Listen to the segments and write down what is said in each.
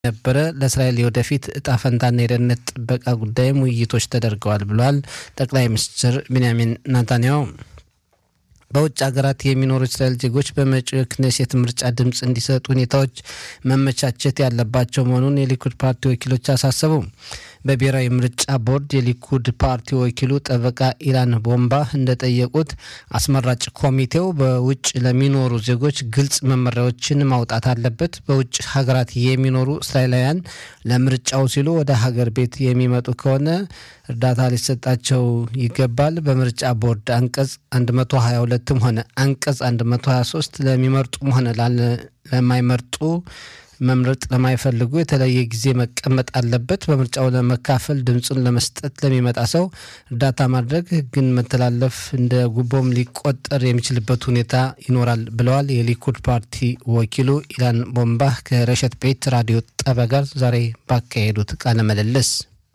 ነበረ። ለእስራኤል የወደፊት እጣ ፈንታና የደህንነት ጥበቃ ጉዳይም ውይይቶች ተደርገዋል ብለዋል ጠቅላይ ሚኒስትር ቢንያሚን ናታንያሁ። በውጭ ሀገራት የሚኖሩ እስራኤል ዜጎች በመጪው የክኔሴት ምርጫ ድምፅ እንዲሰጡ ሁኔታዎች መመቻቸት ያለባቸው መሆኑን የሊኩድ ፓርቲ ወኪሎች አሳሰቡ። በብሔራዊ ምርጫ ቦርድ የሊኩድ ፓርቲ ወኪሉ ጠበቃ ኢላን ቦምባ እንደጠየቁት አስመራጭ ኮሚቴው በውጭ ለሚኖሩ ዜጎች ግልጽ መመሪያዎችን ማውጣት አለበት። በውጭ ሀገራት የሚኖሩ እስራኤላውያን ለምርጫው ሲሉ ወደ ሀገር ቤት የሚመጡ ከሆነ እርዳታ ሊሰጣቸው ይገባል። በምርጫ ቦርድ አንቀጽ 122ም ሆነ አንቀጽ 123 ለሚመርጡም ሆነ ለማይመርጡ መምረጥ ለማይፈልጉ የተለየ ጊዜ መቀመጥ አለበት። በምርጫው ለመካፈል ድምፁን ለመስጠት ለሚመጣ ሰው እርዳታ ማድረግ ሕግን መተላለፍ እንደ ጉቦም ሊቆጠር የሚችልበት ሁኔታ ይኖራል ብለዋል የሊኩድ ፓርቲ ወኪሉ ኢላን ቦምባህ ከረሸት ቤት ራዲዮ ጣቢያ ጋር ዛሬ ባካሄዱት ቃለ ምልልስ።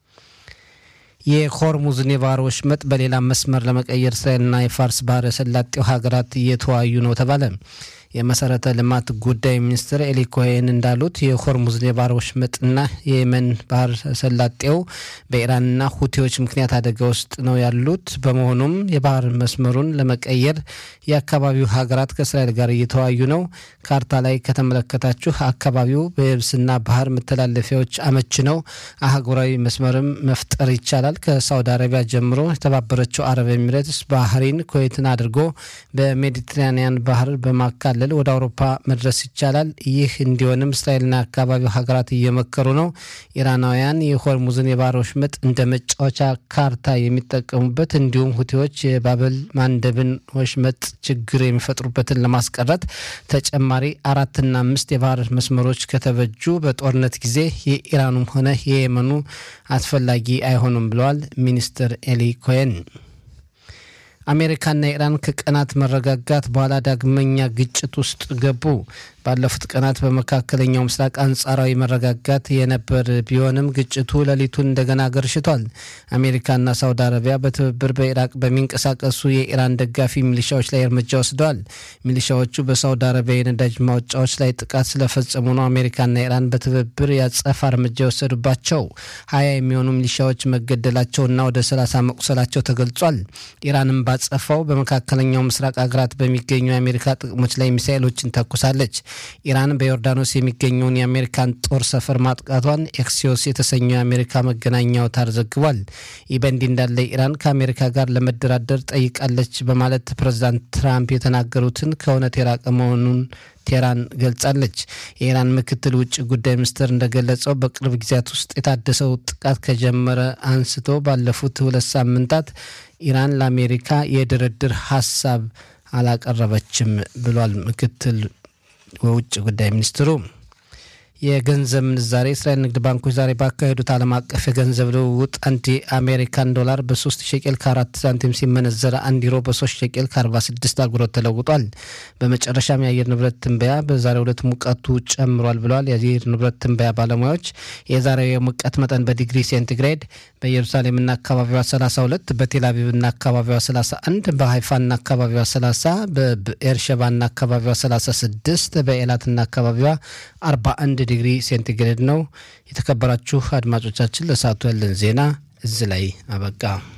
የሆርሙዝን የባህር ወሽመጥ በሌላ መስመር ለመቀየር እስራኤልና የፋርስ ባህረ ሰላጤው ሀገራት እየተወያዩ ነው ተባለ። የመሰረተ ልማት ጉዳይ ሚኒስትር ኤሊ ኮሄን እንዳሉት የሆርሙዝን የባህር ወሽመጥና የየመን ባህር ሰላጤው በኢራንና ሁቴዎች ምክንያት አደጋ ውስጥ ነው ያሉት። በመሆኑም የባህር መስመሩን ለመቀየር የአካባቢው ሀገራት ከእስራኤል ጋር እየተወያዩ ነው። ካርታ ላይ ከተመለከታችሁ አካባቢው በየብስና ባህር መተላለፊያዎች አመች ነው። አህጉራዊ መስመርም መፍጠር ይቻላል። ከሳውዲ አረቢያ ጀምሮ የተባበረችው አረብ ኤሚሬትስ ባህሪን ኩዌትን አድርጎ በሜዲትራኒያን ባህር በማካለል ወደ አውሮፓ መድረስ ይቻላል። ይህ እንዲሆንም እስራኤልና የአካባቢው ሀገራት እየመከሩ ነው። ኢራናውያን የሆርሙዝን የባህር ወሽመጥ እንደ መጫወቻ ካርታ የሚጠቀሙበት እንዲሁም ሁቴዎች የባበል ማንደብን ወሽመጥ ችግር የሚፈጥሩበትን ለማስቀረት ተጨማሪ አራትና አምስት የባህር መስመሮች ከተበጁ በጦርነት ጊዜ የኢራኑም ሆነ የየመኑ አስፈላጊ አይሆኑም ብለዋል ሚኒስትር ኤሊ ኮሄን። አሜሪካና ኢራን ከቀናት መረጋጋት በኋላ ዳግመኛ ግጭት ውስጥ ገቡ። ባለፉት ቀናት በመካከለኛው ምስራቅ አንጻራዊ መረጋጋት የነበር ቢሆንም ግጭቱ ሌሊቱን እንደገና ገርሽቷል። አሜሪካና ሳውዲ አረቢያ በትብብር በኢራቅ በሚንቀሳቀሱ የኢራን ደጋፊ ሚሊሻዎች ላይ እርምጃ ወስደዋል። ሚሊሻዎቹ በሳውዲ አረቢያ የነዳጅ ማውጫዎች ላይ ጥቃት ስለፈጸሙ ነው አሜሪካና ኢራን በትብብር ያጸፋ እርምጃ የወሰዱባቸው። ሀያ የሚሆኑ ሚሊሻዎች መገደላቸውና ወደ ሰላሳ መቁሰላቸው ተገልጿል። ኢራንም ባጸፋው በመካከለኛው ምስራቅ ሀገራት በሚገኙ የአሜሪካ ጥቅሞች ላይ ሚሳኤሎችን ተኩሳለች። ኢራን በዮርዳኖስ የሚገኘውን የአሜሪካን ጦር ሰፈር ማጥቃቷን ኤክሲዮስ የተሰኘው የአሜሪካ መገናኛ አውታር ዘግቧል። ይህ በእንዲህ እንዳለ ኢራን ከአሜሪካ ጋር ለመደራደር ጠይቃለች በማለት ፕሬዚዳንት ትራምፕ የተናገሩትን ከእውነት የራቀ መሆኑን ቴህራን ገልጻለች። የኢራን ምክትል ውጭ ጉዳይ ሚኒስትር እንደገለጸው በቅርብ ጊዜያት ውስጥ የታደሰው ጥቃት ከጀመረ አንስቶ ባለፉት ሁለት ሳምንታት ኢራን ለአሜሪካ የድርድር ሀሳብ አላቀረበችም ብሏል ምክትል የውጭ ጉዳይ ሚኒስትሩ። የገንዘብ ምንዛሬ እስራኤል ንግድ ባንኮች ዛሬ ባካሄዱት ዓለም አቀፍ የገንዘብ ልውውጥ አንድ የአሜሪካን ዶላር በሶስት ሸቄል ከአራት ሳንቲም ሲመነዘረ አንድ ዩሮ በሶስት ሸቄል ከአርባ ስድስት አጉሮት ተለውጧል። በመጨረሻም የአየር ንብረት ትንበያ በዛሬው ዕለት ሙቀቱ ጨምሯል ብለዋል የአየር ንብረት ትንበያ ባለሙያዎች። የዛሬው የሙቀት መጠን በዲግሪ ሴንቲግሬድ በኢየሩሳሌምና አካባቢዋ 32፣ በቴልአቪቭና አካባቢዋ 31፣ በሀይፋና አካባቢዋ 30፣ በኤርሸባና አካባቢዋ 36፣ በኤላትና አካባቢዋ 41 ዲግሪ ሴንቲግሬድ ነው። የተከበራችሁ አድማጮቻችን ለሰዓቱ ያለን ዜና እዚህ ላይ አበቃ።